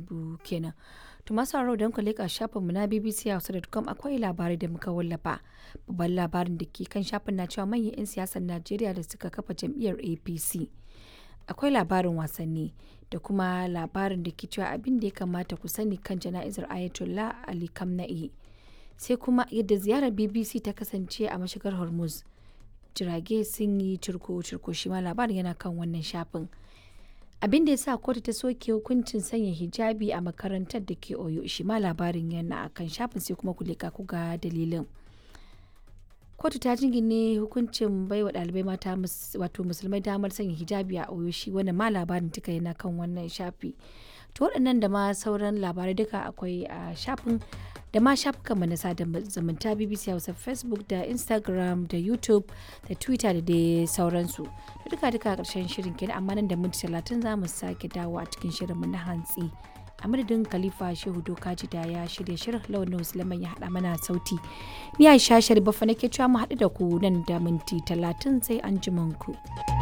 tinubu kenan to masu sauraro don ku leƙa shafinmu na bbc hausa.com akwai labarai da muka wallafa babban labarin da ke kan shafin na cewa manyan 'yan siyasar najeriya da suka kafa jam'iyyar apc akwai labarin wasanni da kuma labarin da ke cewa abin da ya kamata ku sani kan jana'izar ayatollah ali kamna'i sai kuma yadda ziyarar bbc ta kasance a mashigar hormuz jirage sun yi cirko-cirko shi ma labarin yana kan wannan shafin abin da ya sa kotu ta soke hukuncin sanya hijabi a makarantar da ke oyo shi ma labarin yana a kan shafin sai kuma ku leka ku ga dalilin kotu ta jingine hukuncin baiwa ɗalibai mata wato musulmai damar sanya hijabi a oyo shi wanda ma labarin duka yana kan wannan shafi to waɗannan da ma sauran labarai duka akwai a shafin da ma shafukan mu na sada zumunta BBC Hausa Facebook da Instagram da YouTube da Twitter da dai sauransu. Da duka duka karshen shirin kenan amma nan da minti talatin za mu sake dawo a cikin shirin mu na hantsi. A madadin Khalifa Shehu Dokaji da ya shirya shirin launin Musulman ya haɗa mana sauti. Ni Aisha Sharifa nake cewa mu haɗu da ku nan da minti talatin sai an ku.